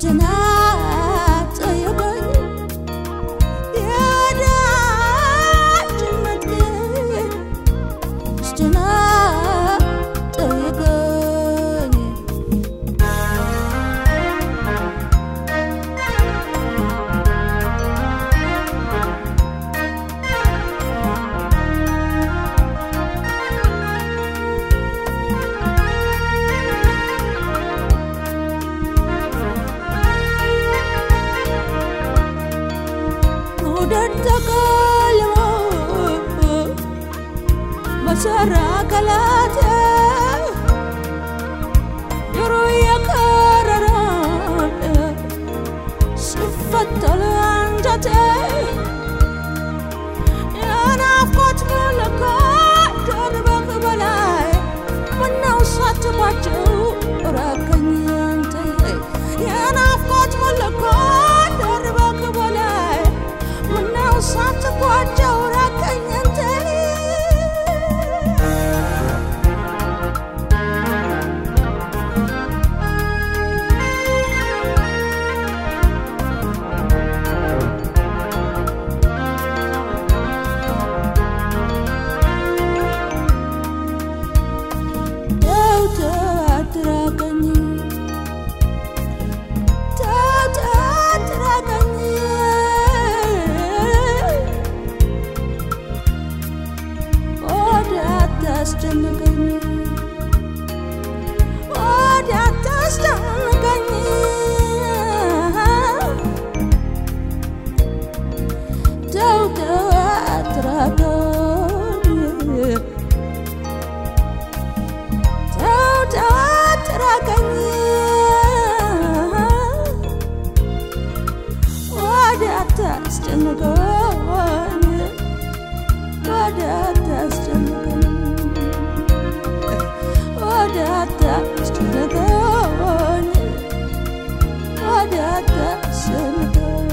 ስትናጠየቀኝ የወዳጅነት ስትናጠየቀኝ መውደድ ተቀልሞ በሰራ አካላቴ ጆሮ የከረረን ሲፈተል አንጀቴ የናፍቆት መለኮት ደርበህ በላይ ምነው ሳትባቸው ራቀኝ አንተ የናፍቆት መለኮት ደርበህ በላይ ምነው ሳትባቸው ራቀኝ አንተ ተው ተው አትራቀኝ ተው ተው አትራቀኝ ወዲያ አታስጨንቀኝ ወዲያ አታስጨንቀኝ ተው ተው አትራቀኝ ተው ተው አትራቀኝ ወዲያ አታስጨንቀኝ ወዲያ አታስጨንቀኝ ወዲያ አታስጨንቀኝ ወዲያ አታስጨንቀኝ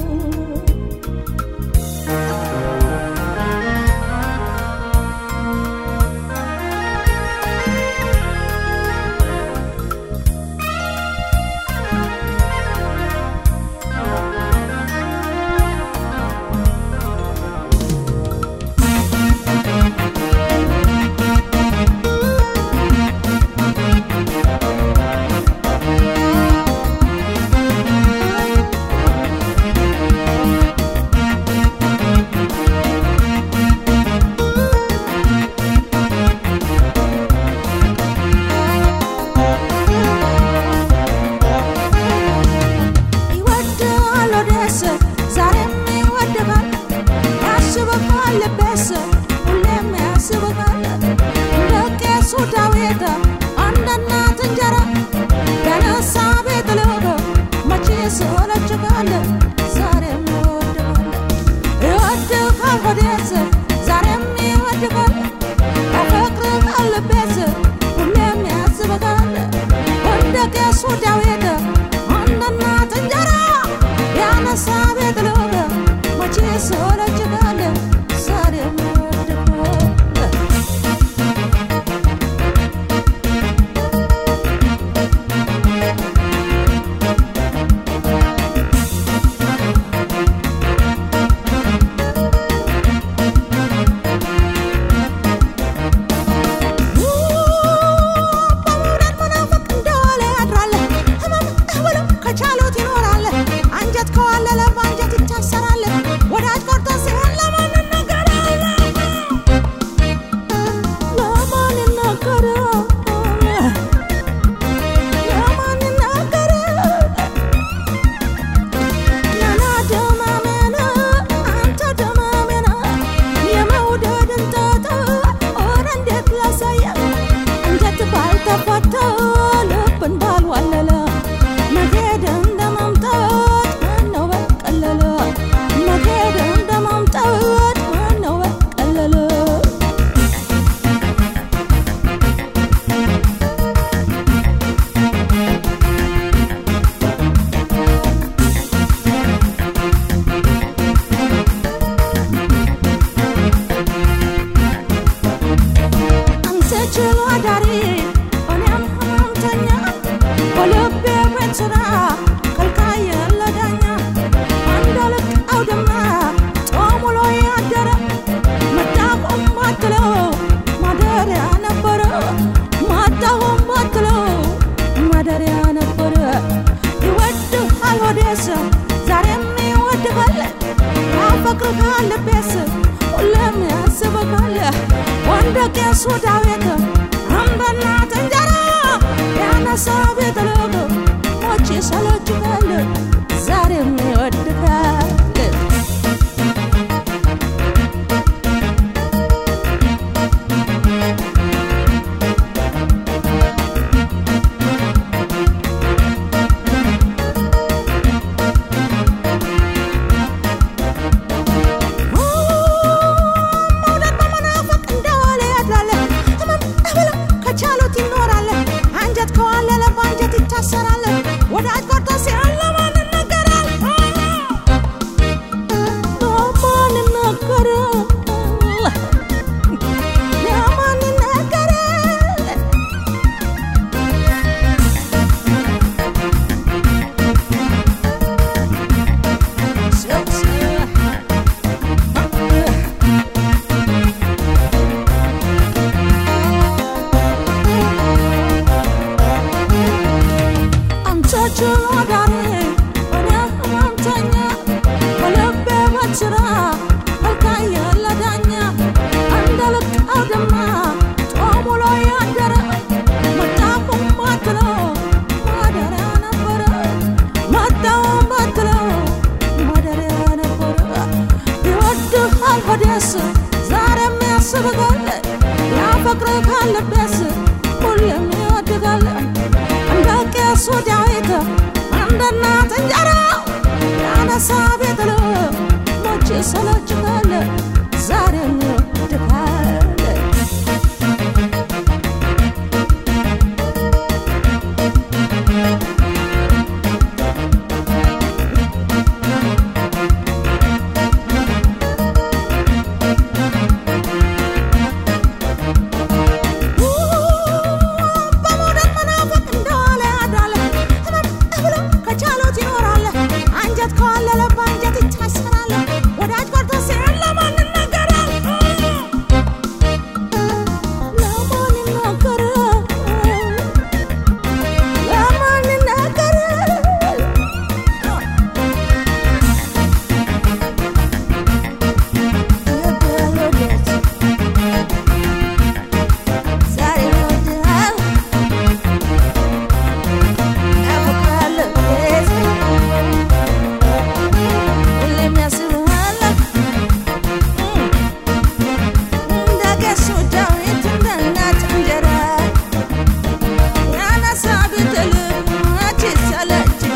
ይወድሃል ወደስ ዛሬም ይወድሃል ያስብሃል ልቤስ ሁሌም ያስብሃል እንደ ቄሱ ዳዊት አንድ እናት እንጀራ ያነሳ ቤት ልብ መቼ ሰለችሃል ዛሬም ይወድሃል ይወድሃል ወደስ ዛሬም ይወድሃል ያፈቅርሃል ልቤስ ሁሌም ያስብሃል እንደ ቄሱ ዳዊት አንድ እናት እንጀራ ያነሳ ቤት ልብ መቼ ሰለችሃል ዛሬም ይወድሃል በመውደድ መናፈቅ እንደዋለ ያድራል። ህመም ብሎ ከቻሉት ይኖራል። አንጀት ከዋለለ በአንጀት ይታሰራል። ወዳጅ ቆርጦ ሲሆን ለማን ይናገራል? ለማን ይናገራል? ለማን ይናገራል? ናና ደማሜና አንተ ደማሜና የመውደድን ጣጣ ኧረ እንዴት ላሳየህ እንዴት ባልተፈታ ልብን ባልዋለለ መሄድ እንደ መምጣት ማነው በቀለለ መሄድ እንደ መምጣት ማነው በቀለለ አንተ ችሎ አዳሪ እኔም ህመምተኛ በልቤ ቤት ስራ ከልካይ እንደ ቄሱ ዳዊት እንደ እናት እንጀራ ያነሳ ቤት ልብ ሞች ሰለችታል ዛሬም ይወድቃል መውደድ በመናፈቅ እንደዋለ ያድራል ህመም ብሎ ከቻሉት ይኖራል አንጀት ከዋለለ በአንጀት ይታሰራል ወዳጅ ቆርጦ ሲሆን ለማን ይነገራል ለማን ይነገራል ለማን ይነገራል አንተ ችሎዳሪ እኔ ህመምተኛ በልቤ በችራ መልካየ ለዳኛ እንደ ልቅ አውድማ ጦሙ ላይ ያደረ መጣኩም ባትለው ማደሪያ ነበረ መጣውም ባትለው ማደሪያ ነበረ ይወድሃል ሆዴስ ዛሬም ያስብጋል ያፈቅር ካለቤስ ሁሌም ይወድጋል እንደ ቄሱ ዳዊት እንደ እናት እንጀራ ያነሳ ቤት ልብ ሞች ሰለችታል ዛሬም ይወድጋል በመውደድ መናፈቅ እንደዋለ ያድራል ህመም ብሎ ከቻሉት ይኖራል አንጀት ከዋለለ በአንጀት ይታሰራል ወዳጅ ቆርጦ ሲሆን ለማን ይነገራል ለማን ይነገራል ለማን ይነገራል ዛሬ ይወድሃል ያፈቅርሃል ቤት ሁሌም ያስብሃል እንደ ቄሱ ዳዊት እንደ እናት እንጀራ ያነሳ ቤት ልብ መች ሰለች